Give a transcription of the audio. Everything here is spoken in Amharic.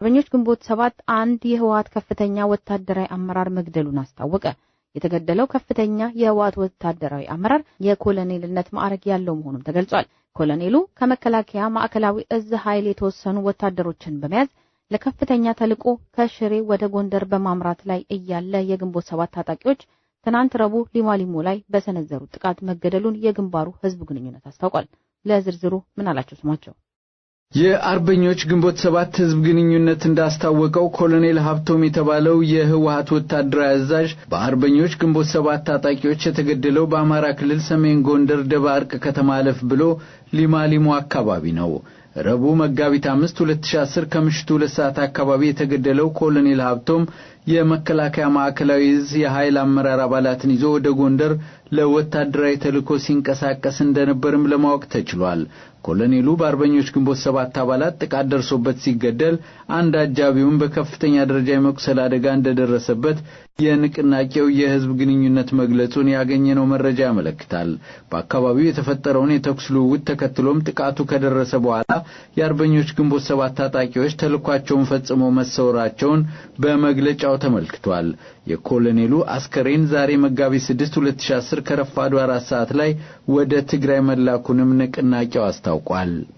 አርበኞች ግንቦት ሰባት አንድ የህወሀት ከፍተኛ ወታደራዊ አመራር መግደሉን አስታወቀ። የተገደለው ከፍተኛ የህወሀት ወታደራዊ አመራር የኮሎኔልነት ማዕረግ ያለው መሆኑም ተገልጿል። ኮሎኔሉ ከመከላከያ ማዕከላዊ እዝ ኃይል የተወሰኑ ወታደሮችን በመያዝ ለከፍተኛ ተልዕኮ ከሽሬ ወደ ጎንደር በማምራት ላይ እያለ የግንቦት ሰባት ታጣቂዎች ትናንት ረቡዕ ሊማሊሞ ላይ በሰነዘሩት ጥቃት መገደሉን የግንባሩ ህዝብ ግንኙነት አስታውቋል። ለዝርዝሩ ምን አላቸው ስማቸው የአርበኞች ግንቦት ሰባት ህዝብ ግንኙነት እንዳስታወቀው ኮሎኔል ሀብቶም የተባለው የህወሀት ወታደራዊ አዛዥ በአርበኞች ግንቦት ሰባት ታጣቂዎች የተገደለው በአማራ ክልል ሰሜን ጎንደር ደባርቅ ከተማ አለፍ ብሎ ሊማሊሞ አካባቢ ነው። ረቡዕ መጋቢት አምስት 2010 ከምሽቱ ሁለት ሰዓት አካባቢ የተገደለው ኮሎኔል ሀብቶም የመከላከያ ማዕከላዊ እዝ የኃይል አመራር አባላትን ይዞ ወደ ጎንደር ለወታደራዊ ተልእኮ ሲንቀሳቀስ እንደነበርም ለማወቅ ተችሏል። ኮሎኔሉ በአርበኞች ግንቦት ሰባት አባላት ጥቃት ደርሶበት ሲገደል አንድ አጃቢውን በከፍተኛ ደረጃ የመቁሰል አደጋ እንደደረሰበት የንቅናቄው የህዝብ ግንኙነት መግለጹን ያገኘነው መረጃ ያመለክታል። በአካባቢው የተፈጠረውን የተኩስ ልውውጥ ተከትሎም ጥቃቱ ከደረሰ በኋላ የአርበኞች ግንቦት ሰባት ታጣቂዎች ተልኳቸውን ፈጽመው መሰወራቸውን በመግለጫው ተመልክቷል። የኮሎኔሉ አስከሬን ዛሬ መጋቢት 6 2010 ከረፋዱ አራት ሰዓት ላይ ወደ ትግራይ መላኩንም ንቅናቄው አስታውቋል።